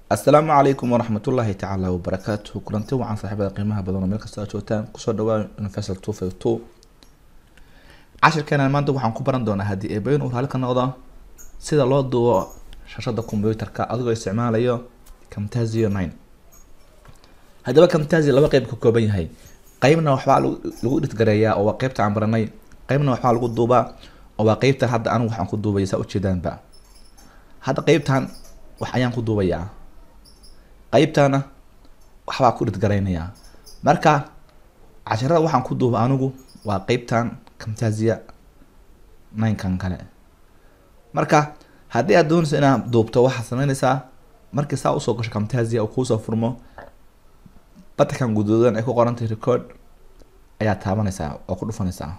assalaamu calaykum waraxmatullaahi tacaala wabarakaatuhu kulanti wacan saaxiibada qiimaha badan oo meel kasta aad joogtaan kusoo dhawaa universal two five two cashirkeenan maanta waxaan ku baran doonaa haddii eebayn uu raali ka noqdo sida loo duubo shashada computerka adigoo isticmaalayo camtasio nine haddaba camtasio laba qeyb ka kooban yahay qeybna waxbaa lagu lagu dhidgareeyaa oo waa qeybta aan baranay qeybna waxbaa lagu duubaa oo waa qeybta hadda anigu waxaan ku duubaya saa ujeedaanba hadda qeybtan wax ayaan ku duubayaa qeybtana waxbaa ku dhidgaraynayaa marka casharada waxaan ku duuba anigu waa qeybtan camtasia ninekan kale marka haddii aad doonayso inaad duubto waxaad sameynaysaa markii saa usoo gasho camtasia oo kuusoo furmo batankan guduudan ay ku qorantay record ayaa taabanaysaa oo ku dhufanaysaa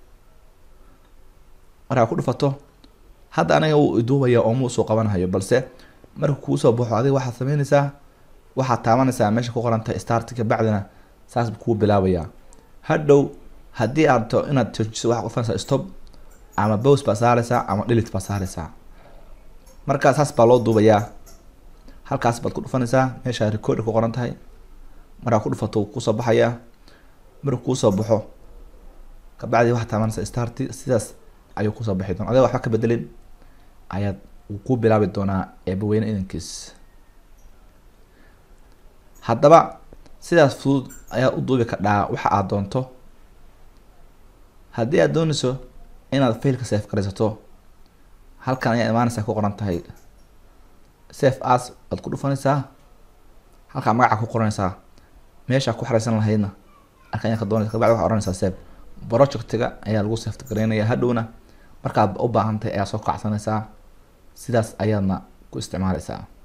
markaa ku dhufato hadda aniga wuu iduubaya oo muusoo qabanhayo balse marka kuusoo baxo adiga waxaad sameynaysaa waxaad taabanaysaa meesha ku qorantahay start kabacdina saas buu kuu bilaabayaa hadhow haddii aad to inaad joojiso waxaad dhufanaysaa stop ama bows baa saaraysaa ama dhilit baa saaraysaa markaa saas baa loo duubayaa halkaas baad ku dhufanaysaa meesha record ku qoran tahay markaa ku dhufato wuu kusoo baxayaa markuu kuusoo baxo kabacdi waxaad taabanaysaa start sidaas ayuu kusoo baxi doona adiga waxba ka bedelin ayaad wuu ku bilaabi doonaa eebaweyne idankiis haddaba sidaas fudud ayaad u duubi kadhaa waxa aad doonto haddii aad doonayso inaad failka safe garaysato halkan ayaa imaanaysaa ku qoran tahay safe as waad ku dhufanaysaa halkaa magaca ku qoranaysaa meeshaa ku xareysan lahaydna halkan ayaa ka doonaysa kabacdi waxaa oranaysaa safe projectiga ayaa lagu safe garaynaya hadhowna markaad u baahan tahay ayaa soo kacsanaysaa sidaas ayaadna ku isticmaaleysaa